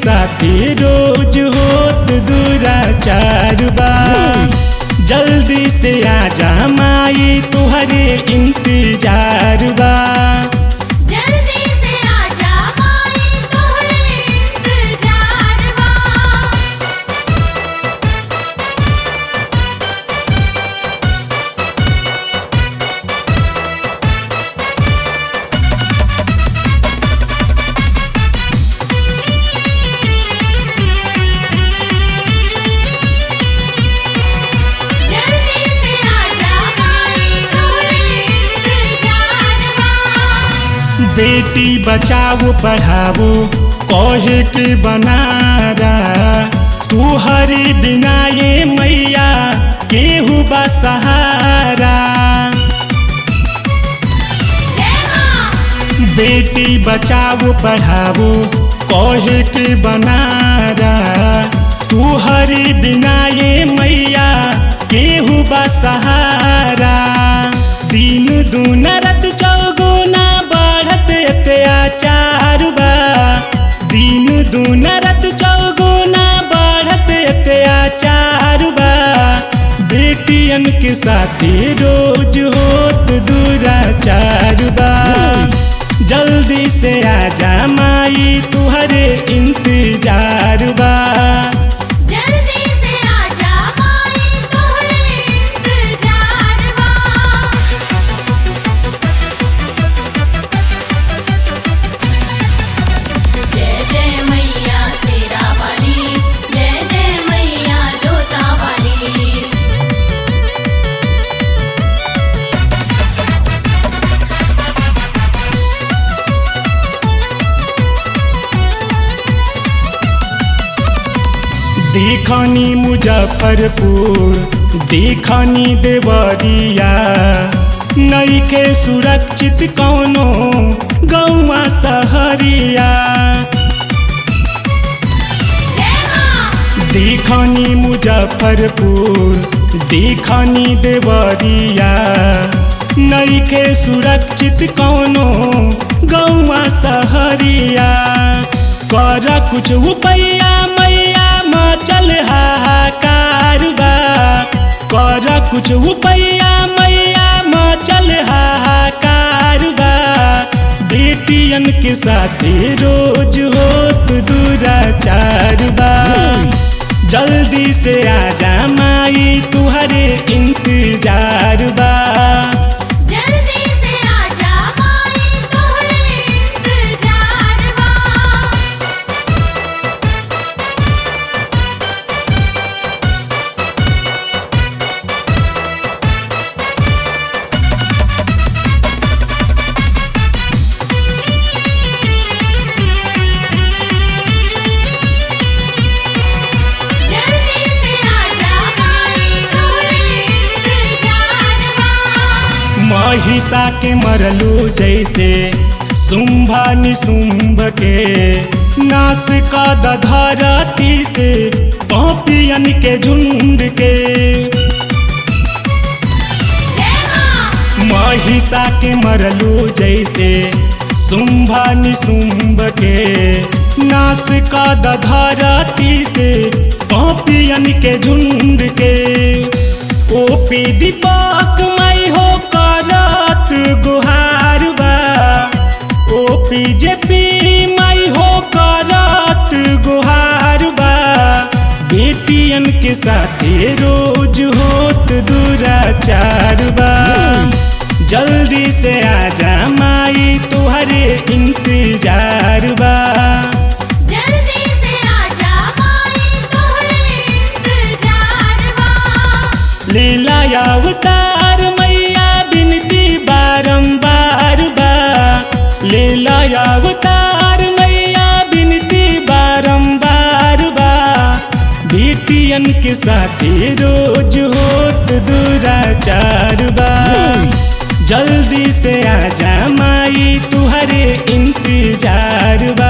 साथी रोज होत दुराचार बा जल्दी से आजा माई तुहरे इंतजार बा जल्दी से आजा माई तोहरे इंतजार बा जल्दी से आजा माई तोहरे इंतजार बा बेटी बचाओ पढ़ाओ कहे के बनारा तू हरी बिना ये मैया केहू बा सहारा जय मां बेटी बचाओ पढ़ाओ कहे के बनारा तू हरी बिना ये मैया केहू बा सहारा दिन दून रत चौगुना बढ़त अत्याचार बा दिन दून रत चौगुना बढ़त अत्याचार बा बेटियन के साथी रोज होत दुराचार बा जल्दी से आजा माई तुहरे इंतजार बा जल्दी से आजा माई तोहरे इंतजार बा जय जय मैया तेरा वाली जय जय मैया जोता वाली देखनी मुजफ्फरपुर देखनी देवरिया नईखे सुरक्षित कौनो गौवा सहरिया जय मां देखनी मुजफ्फरपुर देखनी देवरिया नईखे सुरक्षित कौनो गौवा सहरिया कर कुछ उपैया मैया मचल हाहाकार बा कर कुछ उपैया मैया मचल हाहाकार बा बेटियन के साथे रोज होत दुराचार बा जल्दी से आजा माई तुहरे इंतजार बा जल्दी से आजा माई तोहरे इंतजार बा जल्दी से आजा माई तोहरे इंतजार बा महिषा के मरलो जैसे शुंभा निशुंभ के नाश का धरती से पपियन के झुंड के जय मां महिषा के मरलो जैसे शुंभा निशुंभ के नाश का धरती से पपियन के झुंड के ओपी दीपक मई हो करत गुहार बा ओपी जेपी मई हो करत गुहार बा बेटियन के साथे रोज होत दुराचार बा जल्दी से आजा माई तुहरे इंतजार बा जल्दी से आजा माई तोहरे इंतजार बा लीला अवतार मैया बिनती बारंबार बा लीला अवतार मैया बिनती बारंबार बा बेटियन के साथे रोज होत दुराचार बा जल्दी से आजा माई तुहरे इंतजार बा